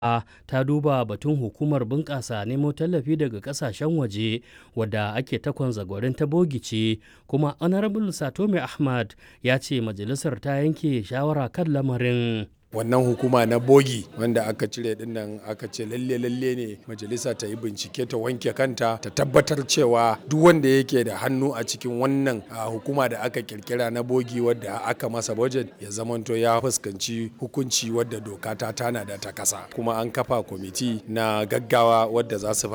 ta duba batun hukumar bunƙasa nemo tallafi daga ƙasashen waje wadda ake takon zagwarin ta bogice kuma honorable satome ahmad ya ce majalisar ta yanke shawara kan lamarin wannan hukuma na bogi wanda aka cire dinnan aka ce lalle lalle ne majalisa ta yi bincike ta wanke kanta ta tabbatar cewa duk wanda yake da hannu a cikin wannan hukuma da aka kirkira na bogi wadda aka masa budget ya zamanto ya fuskanci hukunci wadda doka ta tana da ta kasa kuma an kafa kwamiti na gaggawa wadda za su